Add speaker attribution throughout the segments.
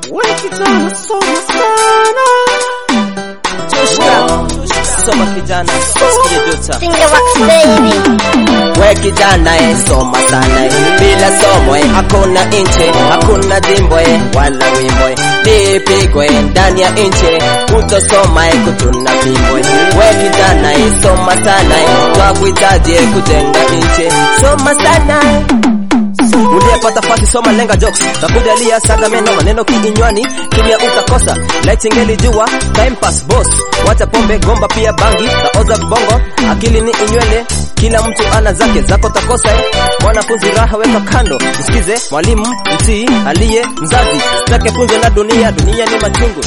Speaker 1: Kijana soma sana.
Speaker 2: Soma kijana, sikia jota.
Speaker 3: Finger wax baby.
Speaker 2: We kijana eh, soma sana eh. Bila somo eh, hakuna inche, hakuna jimbo eh, wala wimbo eh. Nipigwe eh, ndani ya inche, kutosoma eh, kutuna fimbo eh. We kijana eh, soma sana eh, twakuhitaji eh, kujenga inche. Soma sana eh. Uliyepata fasi soma lenga jokes Takujalia saga meno maneno kiinywani Kimya utakosa Light ingeli jua Time pass boss Wacha pombe gomba pia bangi Taoza bongo Akili ni inywele Kila mtu ana zake zako takosa eh. Mwanafunzi raha weka kando Msikize mwalimu mtii aliye mzazi Sitake funze na dunia Dunia ni machungu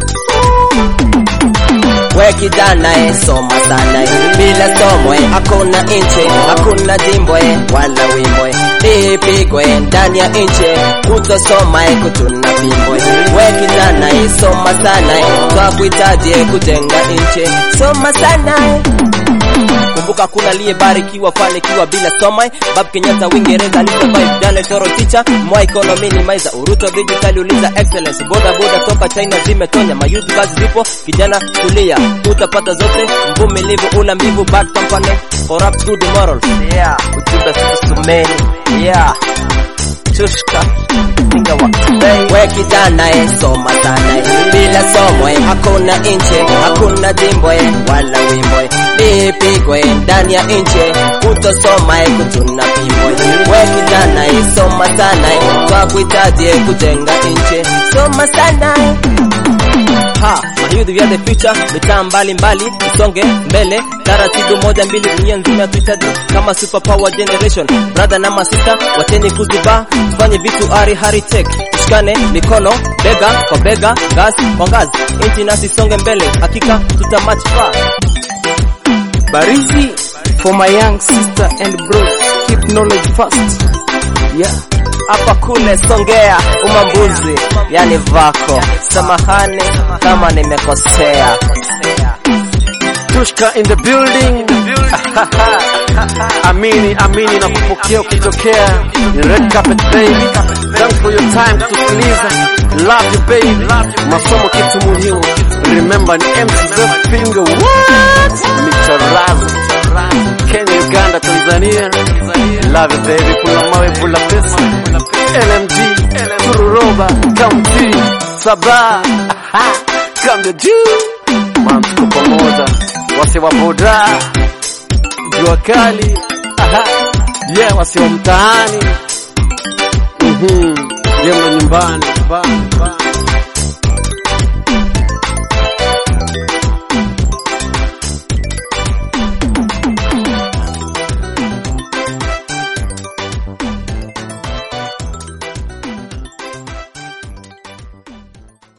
Speaker 2: We kijana eh, soma sana eh. Bila somo eh, hakuna inche, hakuna jimbo eh, wala wimbo eh. Nipigwe eh, ndani ya inche, kutosoma eh, kutuna fimbo eh. We kijana eh, soma sana eh, twakuhitaji eh, kujenga inche. Soma sana eh. Kumbuka kuna aliyebarikiwa fanikiwa bila soma. Bab Kenyatta Uingereza alisurvive Dale Toro teacher Moi economy minimizer Uruto digital uliza excellence Boda boda toka China zimetonya Mayouth kazi zipo kijana kulia utapata zote mvumilivu una mbivu bad company corrupt good morals yeah ujumbe susumeni yeah chushka Finger wax we kijana eh, soma sana eh. Bila somo eh, hakuna inche, hakuna jimbo eh, wala wimbo eh. Nipigwe eh, ndani ya inche, kutosoma eh, kutuna fimbo eh. We kijana eh, soma sana eh, twakuhitaji eh, kujenga inche. Soma sana eh. Ha, mayouth we are the future, mitaa mbali mbali, usonge mbele, taratibu moja mbili, dunia nzima tuhitaji kama super power generation. Brother na masista, wacheni kuziba, tufanye vitu ari hari tech, tushikane mikono, bega kwa bega, ngazi kwa ngazi, inchi nasi songe mbele, hakika tuta match far.
Speaker 1: Barizi for my young sister and bros. Keep knowledge first. Yeah.
Speaker 2: hapa kule Songea umambuzi, yani vako. Samahani kama nimekosea.
Speaker 1: Tushka in the building. amini amini na kupokea ukitokea ni red carpet baby. Thanks for your time kutusikiliza. Love you baby. Masomo kitu muhimu. Remember ni MC Zef Finger. What? Mr. Raz. Kenya, Uganda, Tanzania. Love you baby. Pula mawe, pula pesa. LMG, Tururoba, County, Sabah. Aha. Kambi juu. Man, tuko pamoja. Wase wa boda. Jua kali. Aha. Yeah, wase wa mtaani. Mhm. Jema nyumbani. Nyumbani.